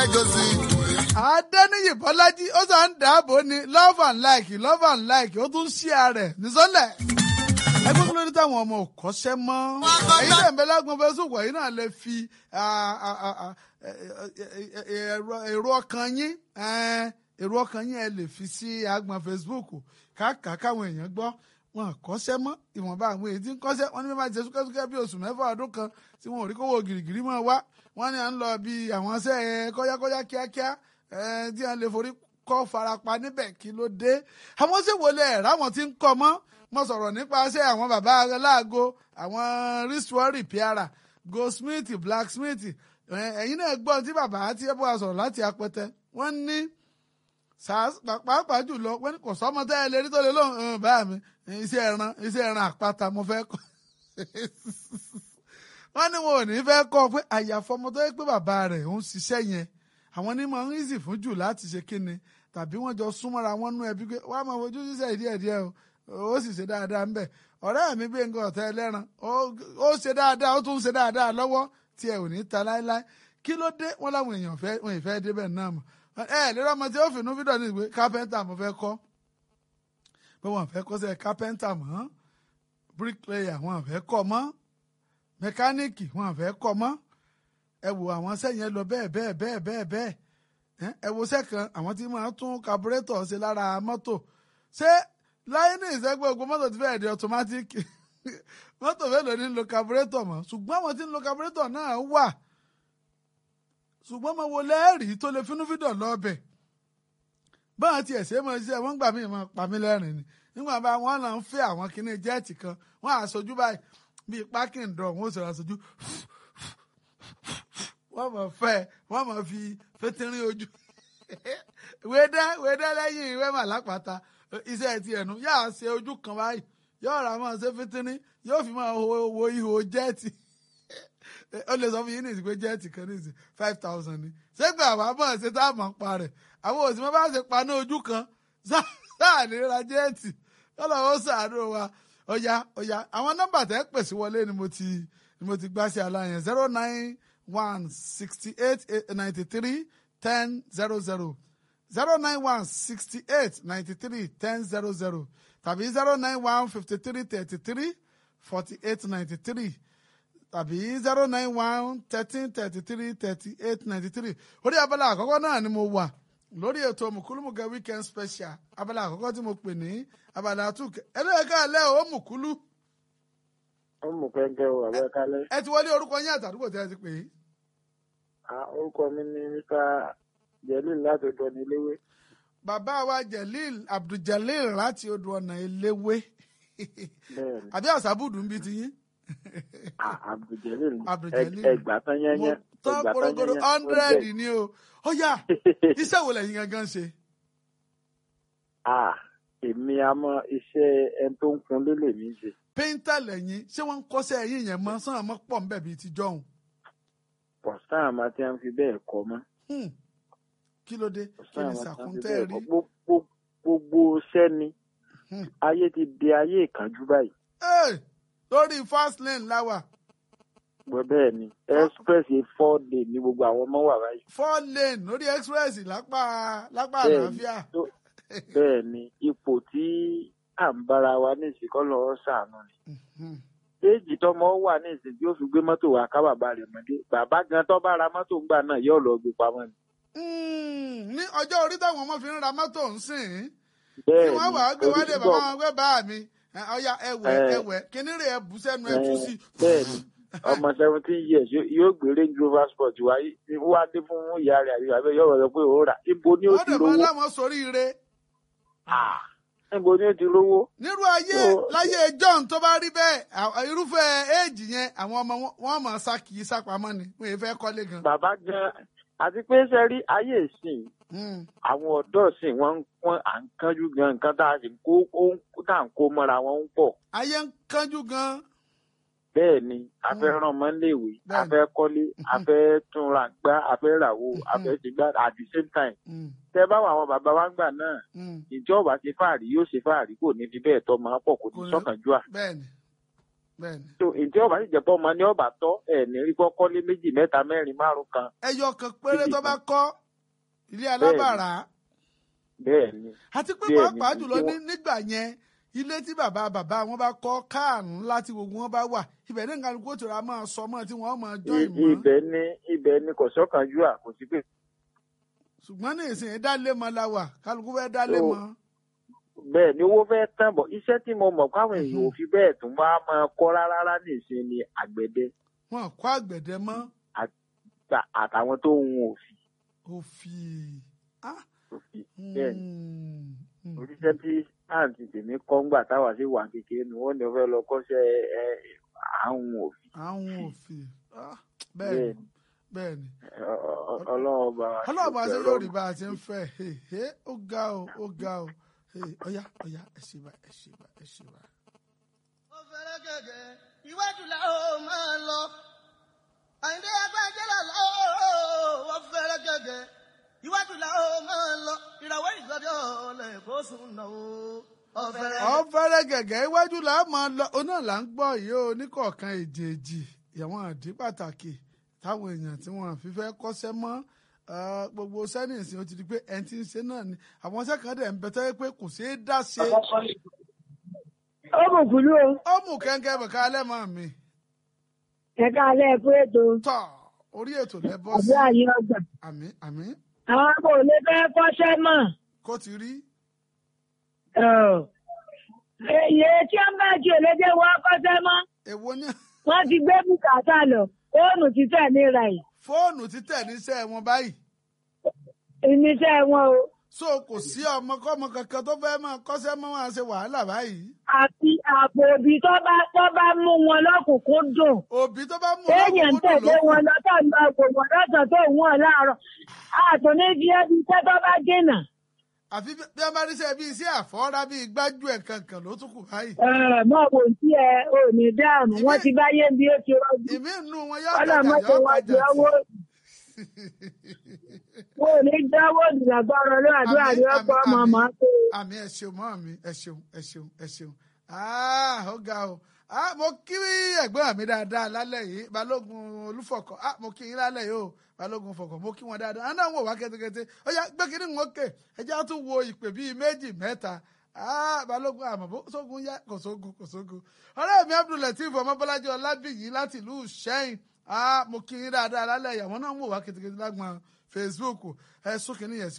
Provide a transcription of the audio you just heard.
Adéníyì Bọ́lájí ó sàn ń dáàbò ní love and like love and like ó tún ṣí ààrẹ nísọ́lẹ̀. Ẹgbẹ́ kí ló dé táwọn ọmọ ò kọ́ṣẹ́ mọ́? Èyí tẹ̀ ń bẹ lágbọn Facebook yìí náà lè fi èrò ọkàn yín èrò ọkàn yín ẹ lè fi sí agbọn Facebook káàkà káwọn èèyàn gbọ́ wọn kọ́ṣẹ́ mọ́ ìwọ̀nba àwọn èyí tí ń kọ́ṣẹ́ wọn ní bí wọ́n máa ṣe súkẹ́súkẹ́ bí oṣù mẹ́fà ọdún kan tí wọn ò rí kówó gìrìgìrì máa wá wọn ní à ń lọ bí àwọn ṣẹ́ kọ́yákọ́yá kíákíá tí wọ́n lè forí kọ́ farapa níbẹ̀ kí ló dé àwọn ṣe wọlé ẹ̀ ráwọn tí ń kọ́ mọ́ mo sọ̀rọ̀ nípa ṣẹ́ àwọn bàbá aláàgọ́ àwọn wristwatch repairer goldsmith blacksmith ẹ̀yin náà gbọ́ tí bàbá àti ẹ̀bùn àsọ̀rọ̀ láti apẹtẹ wọ́n ní pàápàá jùlọ wọ́n ní kò sọ́mọ tẹ́ ẹ lè rí tó lè lóhùn báyà mi iṣẹ́ ẹran iṣẹ́ ẹran àpáta mo fẹ́ kọ́ wọ́n ní wọn ò ní fẹ́ kọ́ pé àyàfọ́ ọmọ tó yẹ pé bàbá rẹ̀ ń ṣiṣẹ́ yẹn àwọn ní máa ń easy fún jù láti ṣe kíni tàbí wọ́n jọ súnmọ́ra wọn nú ẹbí pé wọ́n á máa fojú ṣiṣẹ́ díẹ̀ díẹ̀ o ó sì ṣe dáadáa ńbẹ̀ ọ̀rẹ́ mi bí nǹkan ọ̀tá ẹlẹ́ran ó ṣe dáadáa ó tún ṣe dáadáa lọ́wọ́ tí ẹ ò ní ta láéláé kí ló dé wọn láwọn èèyàn fẹ́ wọn ìfẹ́ débẹ̀ náà mọ̀ ẹ lérò ọmọ tí ó fìnnú fídọ̀ ní ìwé kápẹ́ńtà mo fẹ́ kọ́ pé wọn fẹ́ kọ́ sẹ́ kápẹ́ńtà mọ́ bíríkìlẹ̀yà wọn fẹ́ kọ́ mọ́ mẹkáníìkì wọn fẹ́ kọ́ mọ́ ẹ wo àwọn sẹ́yìn lọ bẹ́ẹ̀ bẹ́ẹ̀ bẹ́ẹ̀ bẹ́ẹ̀ bẹ́ẹ̀ ẹ wo sẹ́kàn àwọn tí máa tún kaburétọ̀ ṣe lára mọ́tò ṣé láyé ní ìṣẹ́gbẹ́ ogun mọ́tò ti fẹ́ẹ̀ di ọ̀tọ́mátìkì mọ́tò mélòó ní lo kaburétọ̀ mọ́ ṣùgbọ́n àwọn tí ń lo kaburétọ̀ náà wà ṣùgbọ́n mo wo lẹ́ẹ̀rí tó lè fínúfíndọ̀ lọ́ọ̀bẹ̀ báwọn tiẹ̀ ṣe máa ṣiṣẹ́ wọ́n gbà mí máa pa mí lẹ́rìn ni nígbà bá wọn náà ń fẹ́ àwọn kinní jẹ́ẹ̀tì kan wọ́n àṣojú báyìí bíi pákìn dọ̀ wọ́n sọ̀rọ̀ àṣojú wọ́n mọ̀ fẹ́ wọ́n mọ̀ fi fétírín ojú wédé wédé lẹ́yìn ìwé màlápàtà iṣẹ́ ti ẹ̀nu yáà ṣe ojú kan báyìí yóò rà máa ṣe fétírín yóò fi máa wo ihò jẹ́ẹ̀tì ó lè sọ fún yín nìsí pé jẹ́ẹ̀tì kan nìsí five thousand ni ṣégbà àwa mọ̀ ṣe tá a mọ̀ pa rẹ̀ àwọn òsì mọ́ bá ṣe pa ní ojú kan sáà ní ra jẹ́ẹ̀tì ọlọ́wọ́ sàánú wa ọ̀ya ọ̀ya àwọn nọ́mbà tẹ́ pèsè wọlé ni mo ti ni mo ti gbá sí aláyẹn zero nine one sixty eight ninety three ten zero zero zero nine one sixty eight ninety three ten zero zero tàbí zero nine one fifty three thirty three forty eight ninety three tàbí zero nine one thirteen thirty three thirty eight ninety three orí abala àkọ́kọ́ náà ni mo wà lórí ètò mùkúlùmùkẹ́ weekend special abala àkọ́kọ́ tí mo pè ní abala àtúnkẹ́ ẹlẹ́yẹ̀ká alẹ́ ò mùkúlù. ó mú kẹ́kẹ́ o àbẹ́ kálẹ̀. ẹ ti wọlé orúkọ yín àtàdúgbò tí ẹ ti pè é. orúkọ mi ni mr jelil láti odò ọ̀nà eléwé. bàbá wa jelil abduljalil láti odò ọ̀nà eléwé. bẹ́ẹ̀ni àbí àṣàbùdù ń bi ti yín. abduljelil Abdul-Jalil. ẹgbà tán yẹnyẹn tán ẹgbà tán korokoro yẹnyẹn hundred ni o ó yá iṣẹ́ wo lẹ́yìn gangan ṣe. ah èmi àmọ́ iṣẹ́ ẹni tó ń kun lélẹ̀ mi ṣe. péńtà lẹ́yìn ṣé wọ́n ń kọ́ṣẹ́ ẹ̀yìn yẹn mọ́ sọ́nà mọ́ pọ̀ nbẹ̀ bíi ti jọ̀hún. pọ̀sán àmọ́ tí wọ́n fi bẹ́ẹ̀ kọ́ mọ́. Hmm. kí ló dé kí pọ̀sán ni àmọ́ tí wọ́n fi sàkúntẹ́ bẹ́ẹ̀ rí. kọ́ gbogbo gbogbo iṣẹ́ ni Hmm. ayé ti di ayé ìkánjú báyìí. Hey, lórí fast lane láwà gbọ́ bẹ́ẹ̀ ni express yìí four day ní gbogbo àwọn ọmọ wà báyìí. four lane lórí express lápá lápá Bẹ́ẹ̀ni. àlàáfíà. tó- bẹ́ẹ̀ ni ipò tí à ń bára wa ní ìsìnkọ́ lọ́wọ́ sàánú ni. Hmm. éèjì tọmọ wà ní ìsìn tí ó fi gbé mọ́tò wá ká bàbá rẹ̀ mọ́dé bàbá gan tó bá ra mọ́tò ńgbà náà yóò lọ gbé pamọ́ ni. Hmm. ní ọjọ́ orí táwọn ọmọ fi ń ra mọ́tò ń sìn bẹ́ẹ̀ tí ni wọ́n wàá gbé wálé oríṣiríṣi bàbá wọn gbé bá mi ẹ, ọya ẹwẹ Eh. ẹwẹ kíní rè é bù sẹ́nu ẹ tú sí. bẹ́ẹ̀ ni ọmọ seventeen years yóò- yóò gbé range rover sport wá wá dé fún ìyá rẹ̀ àbí bàbá yóò rọ̀ pé ó rà ibo ni ó wọ́n ti dẹ̀ máa rówó láwọn sórí ire. Ah, ibo ni ó ti rówó. nírú ayé So- láyé john tó bá rí bẹ́ẹ̀ à- irúfẹ́ éèjì yẹn àwọn ọmọ wọn- wọn máa sá kì í sápamọ́ ni wọn yẹn fẹ́ kọ́lé gan. bàbá gan àti pé ṣe rí ayé ìsìn Hmm. àwọn ọ̀dọ́ ìsìn wọn ń pọ́n à ń kánjú gan nǹkan tá a sì ń kó ó ń- tá à ń kó mọ́ra wọn ń pọ̀. ayé ń kánjú gan. bẹ́ẹ̀ ni a fẹ́ ràn mọ́ léèwé a Bẹ́ẹ̀ni. fẹ́ kọ́lé a fẹ́ túnra gbá a fẹ́ ràwó a fẹ́ ṣe gbá at the same time. Hmm. tẹ bá wà àwọn bàbá wa ń gbà náà Hmm. ìjọba ṣe fáàrí yóò ṣe fáàrí kò ní fi bẹ́ẹ̀ tọ́ máa pọ̀ kò ní Kò ní- sọ́kànjú à. bẹ́ẹ̀ni bẹ́ẹ̀ni. tó èdè ọba sì jẹ́ pọ́ ọmọ ní ọba tọ́ ẹ̀ ní rí kọ́kọ́lé méjì mẹ́ta mẹ́rin márùn kan ẹyọ kan péré tó bá kọ́ ilé alábàárà bẹ́ẹ̀ ni àti pé Bẹ́ẹ̀ni, pàápàá jùlọ tí ní wọ́n- nígbà yẹn ilé tí bàbá bàbá wọn bá kọ́ káàrún láti gbogbo wọn bá wà ibẹ̀ ní nǹkan kó tura máa sọ mọ́ tí wọ́n máa jọ I- ìmọ̀ ibẹ̀ ni ibẹ̀ ni kò sọ́kànjú à kò sí pé ṣùgbọ́n ní ìsìn dálé mọ́ la wà kálukú fẹ́ dálé So, mọ́ bẹ́ẹ̀ ni owó fẹ́ tán bọ̀ iṣẹ́ tí mo mọ̀ káwọn èèyàn ò fi bẹ́ẹ̀ tún wá máa kọ́ rárá rárá nìsín ni àgbẹ̀dẹ wọn kọ́ àgbẹ̀dẹ mọ́ ta- àtàwọn tó ń hun òfì òfì ah, òfì bẹ́ẹ̀ ni mm, mm. oríṣẹ́ tí àǹtí tèmi kọ́ ńgbà táwa sí wà kékeré ni wọ́n ní wọ́n fẹ́ lọ kọ́ṣẹ́ ẹ àwọn òfì àwọn òfì ah, bẹ́ẹ̀ bẹ́ẹ̀ ni ni bẹ́ẹ̀ ni Ọ- ọ- ọ- ọlọ́run ọba wa ṣe ọlọ́ọ̀bá ṣe pẹ̀lú yóò rí bá a ṣe ń fẹ́ Hey, hey, ó ga o ó ga o Hey, ọ̀yá ọ̀yá ẹ ṣe bá ẹ ṣe bá ẹ ṣe bá. ó fẹ́rẹ́ gẹ́gẹ́ iwájú la ó máa lọ. àyìndé agbájẹ́lá la ó ó fẹ́rẹ́ gẹ́gẹ́ iwájú la ó máa lọ. ìràwọ̀ ìgbàdí ọ̀lẹ̀ kó sùn náà ó. ó fẹ́rẹ́ ọ fẹ́rẹ́ gẹ̀gẹ́ iwájú là á máa lọ ọ náà là ń gbọ́ yìí ó oníkọ̀ọ̀kan èjèèjì àwọn àdí pàtàkì táwọn èèyàn tí wọ́n fi fẹ́ kọ́ṣẹ́ mọ́ eh, gbogbo sẹ́nìsì ó ti di pé ẹni tí ń ṣe náà ni àwọn sẹ́kàndẹ̀ ń bẹ́tẹ́ pé kò ṣeé dá ṣe ó mọ̀ kúlú o ó mú kẹ́ńkẹ́ bẹ̀ká alẹ́ mọ́ mi ẹ̀ka alẹ́ ẹ̀kú ètò tọ̀ orí ètò lẹ́bọ́ àbí sí àyè ọgbà àmì àmì àwọn kò lè fẹ́ kọ́ṣẹ́ mọ̀ kó ti rí èyí tí wọ́n bá jù lédè wọ́n kọ́ṣẹ́ mọ́ èwo ní wọ́n ti gbé bùkátà lọ fóònù títẹ̀ níra yìí fóònù títẹ̀ níṣẹ́ wọn báyìí ìníṣẹ́ wọn o so kò sí ọmọkọ́mọ kankan tó fẹ́ máa kọ́ṣẹ́ mọ́ wọn ṣe wàhálà báyìí àti àpò òbí tó bá tó bá mú wọn lọ́kùnkún dùn òbí tó bá mú téèyàn ń ọlọ́kùnkún tẹ̀lé lókun wọn lọ́tọ̀ ń lọ gbò wọ́n lọ́sàn tó ń wọ̀n láàárọ̀ àtúní fi ẹbí iṣẹ́ tó bá dènà àfi bí bí wọ́n bá ríṣẹ́ bí iṣẹ́ àfọ́rá bí gbájú ẹ̀ kankan ló tún kù báyìí. mọ̀ wò sí ẹ ò ní dáàmú wọ́n ti bá yé bí ó ti rọ́jú ìmí inú wọn yóò tajà ọlọ́mọdé yóò wọn tajà di ọwọ́ wọn ò ní dáwọ́ ìdìlágbára lọ àdúrà ní ọkọ̀ ọmọ ọmọ tó àmì ẹ ṣeun mọ́ mi ẹ ṣeun ẹ ṣeun ẹ ṣeun ah ó ga o ah mo kí ẹ̀gbọ́n mi dáadáa lálẹ́ yìí balógun olúfọ̀kọ̀ ah mo kí yín lálẹ́ yìí o balógun fọ̀kọ̀ mo kí wọn dáadáa àná wọn ò wá kẹ́tẹ́kẹ́tẹ́ ó yá gbé kínní wọn kè ẹjẹ́ á tún wo ìpè bíi méjì mẹ́ta ah balógun àmọ́ bó sógun yá kò sógun kò sógun ọ̀rẹ́ mi abdulateef ọmọbọ́lájí ọlábìyí láti ìlú sẹ́yìn ah mo kí yín dáadáa lálẹ́ ìyàwó náà ń wò wá kẹ́tẹ́kẹ́tẹ́ lágbọ̀n facebook ẹ sún kínní yẹn sí